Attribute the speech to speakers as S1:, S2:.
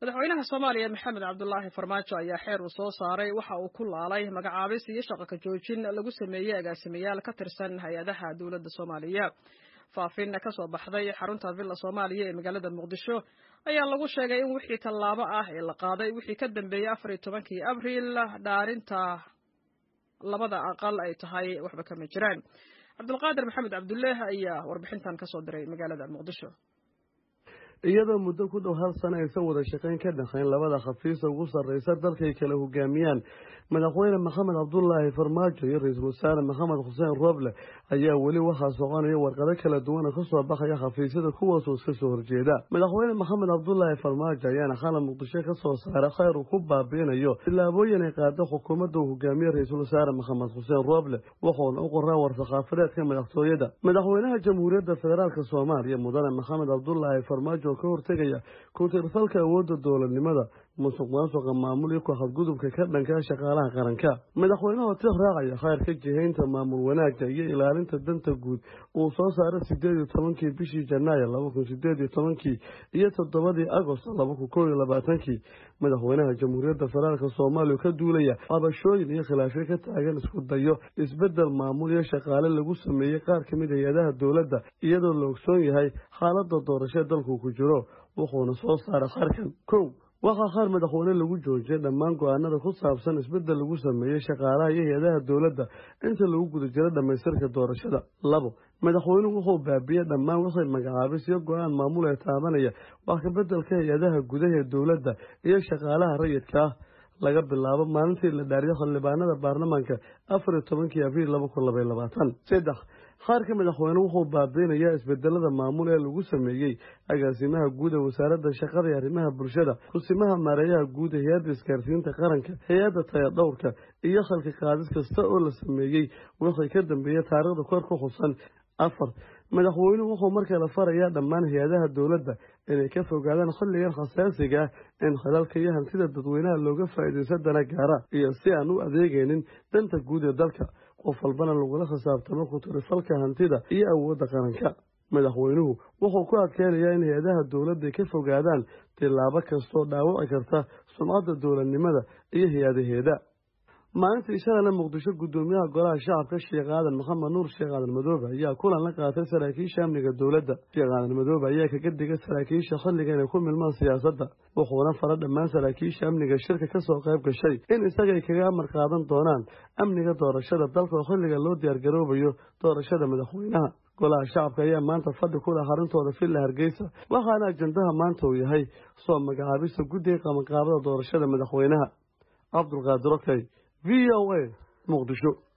S1: madaxweynaha soomaaliya maxamed cabdulaahi farmaajo ayaa xeer uu soo saaray waxa uu ku laalay magacaabis iyo shaqaka joojin lagu sameeyey agaasimayaal ka tirsan hay-adaha dowladda soomaaliya faafin ka soo baxday xarunta villa soomaaliya ee magaalada muqdisho ayaa lagu sheegay in wixii tallaabo ah ee la qaaday wixii ka dambeeyey afar iyo tobankii abriil dhaarinta labada aqal ay tahay waxba kama jiraan cabdulqaadir maxamed cabduleeh ayaa warbixintan kasoo diray magaalada muqdisho
S2: iyadoo muddo ku dhow hal sano aysan wada shaqayn ka dhexayn labada khafiisa ugu sarraysa dalkay kala hogaamiyaan madaxweyne maxamed cabdulaahi farmaajo iyo ra-iisul wasaare maxamed xuseen rooble ayaa weli waxaa soconaya warqado kala duwana ka soo baxaya khafiisyada kuwaasoo iska soo horjeeda madaxweyne maxamed cabdulaahi farmaajo ayaana xalab muqdisho ka soo saara khayr uu ku baabiinayo tillaabooyin ay qaada xukuumadda uu hogaamiye ra-iisul wasaare maxamed xuseen rooble wuxuuna u qoraa war-sakhaafadeedka madaxtooyada madaxweynaha jamhuuriyadda federaalk soomaaliya mudane maxamed cabdulaahi farmaajo ka hortegaya ku-tirfalka awoodda dowladnimada musuq maasuqa maamul iyo ku-xadgudubka ka dhankaa shaqaalaha qaranka madaxweynaha tir raacaya khayrka jihaynta maamul wanaagga iyo ilaalinta danta guud uu soo saaray sideed iyo tobankii bishii janaayo laba kun sideed iyo tobankii iyo toddobadii agost laba kun kow iyo labaatankii madaxweynaha jamhuuriyadda federaalk soomaaliya ka duulaya cabashooyin iyo khilaafyo ka taagan isku dayo isbedel maamul iyo shaqaale lagu sameeyey qaar ka mid hay-adaha dowladda iyadoo la ogsoon yahay xaaladda doorashee dalku ku jiro wuxuuna soo saaray khayrkan kow waxaa qaar madaxweyne lagu joojiyay dhammaan go-aanada ku saabsan isbeddel lagu sameeyey shaqaalaha iyo hay-adaha dowladda inta lagu guda jiro dhammaystirka doorashada labo madaxweynuhu wuxuu baabiyey dhammaan wixii magacaabis iyo go-aan maamul ee taabanaya wax kabeddelka hay-adaha gudaha ee dowladda iyo shaqaalaha rayidka ah laga bilaabo maalintii la dhaariyo xildhibaanada baarlamaanka afar iyo tobankii abriil laba kun labaiy labaatan saddex qaarka madaxweyne wuxuu baabiinayaa isbedelada maamul ee lagu sameeyey agaasimaha guud ee wasaaradda shaqada iyo arrimaha bulshada kusimaha maareeyaha guud ee hay-adda isgaarsiinta qaranka hay-adda tayadhowrka iyo khalki qaadis kasta oo la sameeyey wixii ka dambeeyey taariikhda kor ku xusan afar madaxweynuhu wuxuu markale farayaa dhammaan hay-adaha dowladda inay ka fogaadaan xilligan khasaasiga ah in khilalka iyo hantida dadweynaha looga faa'iidaysa dana gaara iyo si aan u adeegaynin danta guud ee dalka qof walbana lagula khisaabtamo ku-tirifalka hantida iyo awoodda qaranka madaxweynuhu wuxuu ku adkeynayaa in hay-adaha dowladda ka fogaadaan tillaabo kastoo dhaawaci karta sumcadda dowladnimada iyo hay-adaheeda maalintii shalana muqdisho guddoomiyaha golaha shacabka sheekh aadan maxamed nuur sheekh aadan madoobe ayaa kulan la qaatay saraakiisha amniga dowladda sheekh aadan madoobe ayaa kaga digay saraakiisha xilliga inay ku milmaan siyaasadda wuxuuna fara dhammaan saraakiisha amniga shirka ka soo qayb gashay in isagay kaga amar qaadan doonaan amniga doorashada dalka oo xilliga loo diyaargaroobayo doorashada madaxweynaha golaha shacabka ayaa maanta fadhi ku leh xaruntooda villa hargeysa waxaana ajandaha maanta uu yahay soo magacaabista guddiga qabanqaabada doorashada madaxweynaha cabdulqaadir okey v o a muqdisho